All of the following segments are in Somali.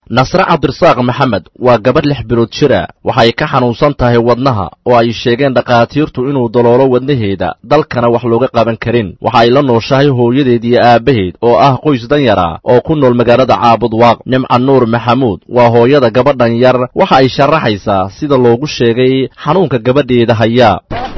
nasre cabdirasaaq maxamed waa gabadh lix bilood jir ah waxay ka xanuunsan tahay wadnaha oo ay sheegeen dhakhaatiirtu inuu daloolo wadnaheeda dalkana wax looga qaban karin waxa ay la nooshahay hooyadeed iyo aabbaheed oo ah qoys danyara oo ku nool magaalada caabudwaaq nimca nuur maxamuud waa hooyada gabadhan yar waxa ay sharaxaysaa sida loogu sheegay xanuunka gabadheeda hayaa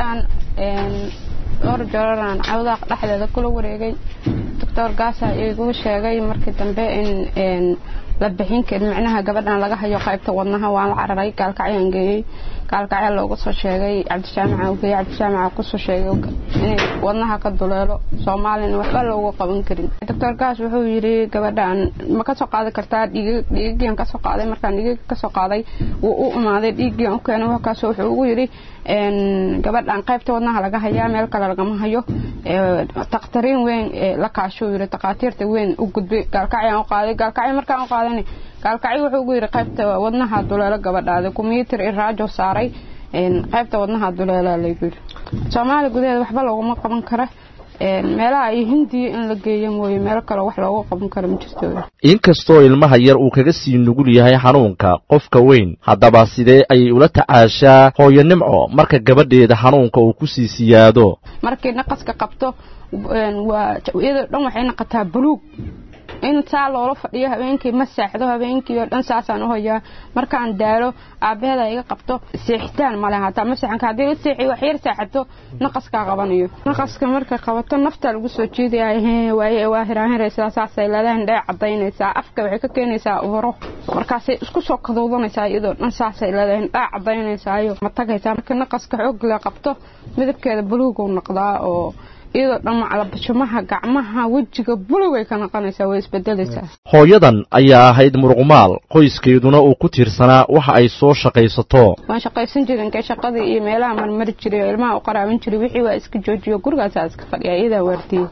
dhowr jororaan cawdaaq dhexdeeda kula wareegay doctor gaasa igu sheegay markii dambe in la bixin karin micnaha gabadhan laga hayo qaybta wadnaha waan la cararay gaalkacyaan geeyey gaalkacya loogu soo sheegay cabdishaamaca u geeyey cabdishaamaca kusoo sheegay inay wadnaha ka duleelo soomaalina waxba loogu qaban karin doctor gaas wuxuu yidhi gabadhan ma kasoo qaadi kartaa dhiigigan kasoo qaaday markaan dhiigig kasoo qaaday wuu u imaaday dhiiggian u keenay wakaas wuxuu ugu yidhi gabadhan qaybta wadnaha laga hayaa meel kale lagama hayo takhtariin weyn la kaashuu yidhi takhaatiirta weyn u gudbay gaalkacyaan u qaaday gaalkacyo markaan u qaadani gaalkacyo wuxuu ugu yidhi qaybta wadnaha duleelo gabadhaada kumbyuutar iyo raajo saaray qaybta wadnaha duleelaa laygu yidhi soomaaliya gudaheeda waxba looguma qaban kara meelaha iyo hindiya in la geeyo mooye meel kale wax looga qaban karo ma jirto inkastoo ilmaha yar uu kaga sii nugul yahay xanuunka qofka weyn haddaba sidee ayay ula tacaashaa hooyo nimco marka gabadheeda xanuunka uu ku sii siyaado markii naqaska qabto waa iyadoo dhan waxay naqataa buluug in saa loola fadhiyo habeenkii ma saaxdo habeenkii oo dhan saasaan u hayaa markaan daalo aabbaheeda iga qabto seexitaan male hataa ma seexanka haddii la seexiyo wax yar saaxato naqaskaa qabanayo naqaska markay qabato naftaa lagu soo jeedaya waaye waa hiraanhiraysaa saasay leedahay indhee cadaynaysaa afka waxay ka keenaysaa uro markaasay isku soo kaduudanaysaa iyadoo dhan saasay leedahay indhaa cadaynaysaayo ma tagaysaa marka naqaska xoog la qabto midabkeeda buluuguu noqdaa oo iyadoo dhan macalabashumaha gacmaha wejiga bulugay ka noqonaysaa way isbedelaysaa hooyadan ayaa ahayd muruqmaal qoyskeeduna uu ku tiirsanaa waxa ay soo shaqaysato waan shaqaysan jirin kee shaqadii iyo meelaha marmari jiray oo ilmaha u qaraaban jiray wixii waa iska joojiyo gurigaasaa iska fadhiya iyadaa waardiye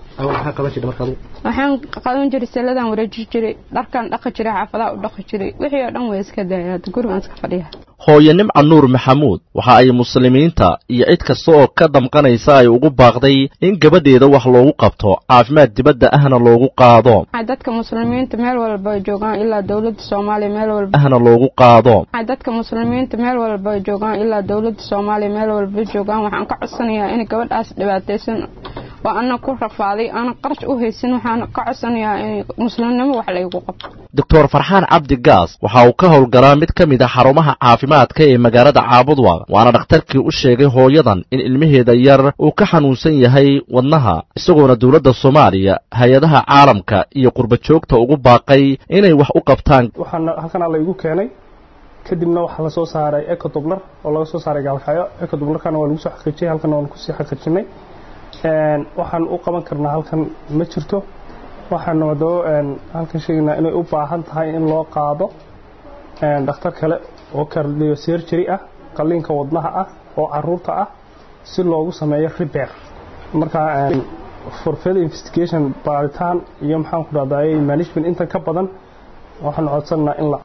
waxaan qaban jiray saladaan wareeji jiray dharkaan dhaqi jiray xaafadaha u dhaqi jiray wixii oo dhan way iska daaya gurigaan iska fadhiya hooye nimca nuur maxamuud waxa ay muslimiinta iyo cid kasta oo ka damqanaysa ay ugu baaqday in gabadheeda wax loogu qabto caafimaad dibadda ahna loogu qaado dadka muslimiinta meel walba joogaan ilaa dowladda soomaaliya meel walba ahna loogu qaado dadka muslimiinta meel walba joogaan ilaa dowladda soomaaliya meel walba joogaan waxaan ka codsanayaa in gabadhaas dhibaataysan oo ana ku rafaaday aana qarash u haysan waxaan ka codsanayaa in muslimnimo wax laygu qabto doctor farxaan cabdi gaas waxa uu ka howlgalaa mid ka mid a xarumaha caafimaadka ee magaalada caabudwaq waana dhakhtarkii u sheegay hooyadan in ilmaheeda yar uu ka xanuunsan yahay wadnaha isagoona dowladda soomaaliya hay-adaha caalamka iyo qurba joogta ugu baaqay inay wax u qabtaan waxaana halkanaa laygu keenay kadibna waxaa lasoo saaray ecodobler oo laga soo saaray gaalkacyo ecodoblerkana waa lagu soo xaqiijiyay halkana waan kusii xaqiijinay waxaan u qaban karnaa halkan ma jirto waxaanu haddaba halkan sheegaynaa inay u baahan tahay in loo qaado dhakhtar kale oo cardio surgery ah qalliinka wadnaha ah oo caruurta ah si loogu sameeyo repair marka for further investigation baaritaan iyo maxaan ku dhahdaa management intan ka badan waxaan codsanaa in la